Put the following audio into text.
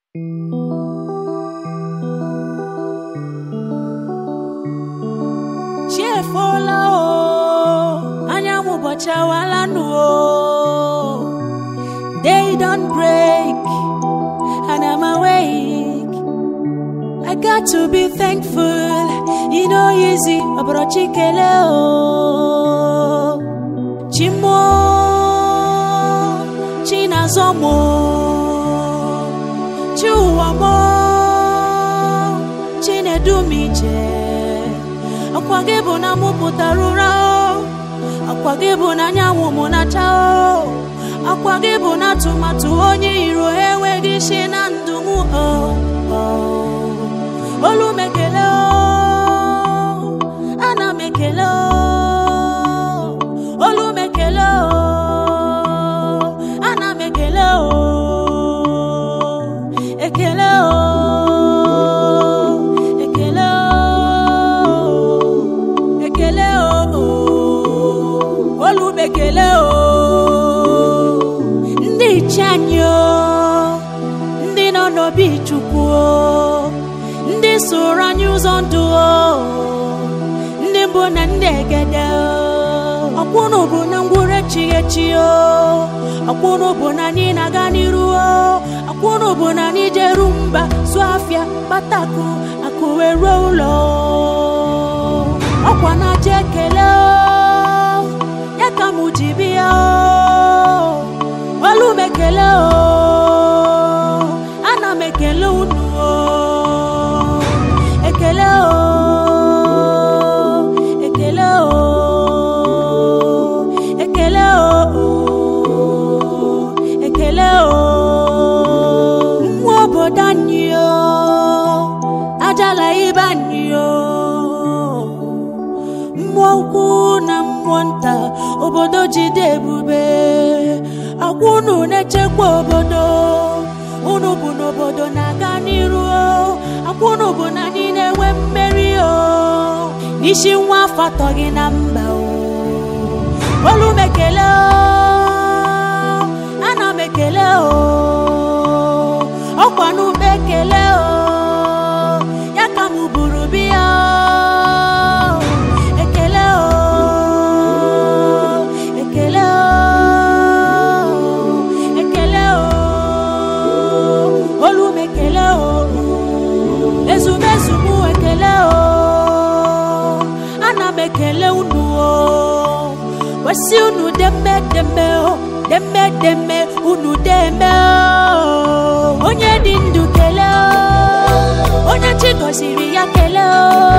chi efola o anyanwụ ụbọchị awalanụ o day don break and I'm awake I got to be thankful you know easy ọbụrụ chi kele o chi mụọ chi na-azọ mụ chi ụwa mụọ chi na-edu m ije akwa gị bụ na mụ pụtara ụra o akwa gị bụ na anyanwụ mụ na-acha o akwa gị bụ na atụmatụ onye iro enweghị isi na ndụ m o o. olu m ekele o ana m ekele o olu m ekele o ana m ekele o ekele o ekele o ekele o olu m ekele o ndị iche anyị o ndị nọ n'obi chukwu o ndị soro anyị ụzọ ndụ o ndị mbụ na ndị egede o ọkwụnụ bụ na ngwụrụ echighị echi o ọkwụnụ bụ na anyị na-aga n'iru o ọkwụnụ bụ na anyị jeru mba zụọ afịa kpatakụ akụ wee ruo ụlọ o. ọkwa na aja ekele o ya ka mụ ji bịa o olu m ekele o ana m ekele unu o ekele o ekele o ekele o ekele o mmụọ obodo anyị o ajala ibe anyị o mmụọ ukwu na mmụọ nta obodo jide ebube agwa unu na-echekwa obodo unu bụ n'obodo na-aga n'iru o agwa unu bụ na anyị na-enwe mmeri o n'isi nwa afọ atọ gị na mba o olu m ekele o ana m ekele o ọkwa n'ugbo ekele o ya ka m buru biya o ekele o ekele o ekele o olu m ekele o ezumezu m ekele o ana m ekele unu o wesi unu deme deme o deme deme unu deme o onye dị ndụ kele o onye chi gọziri ya kele o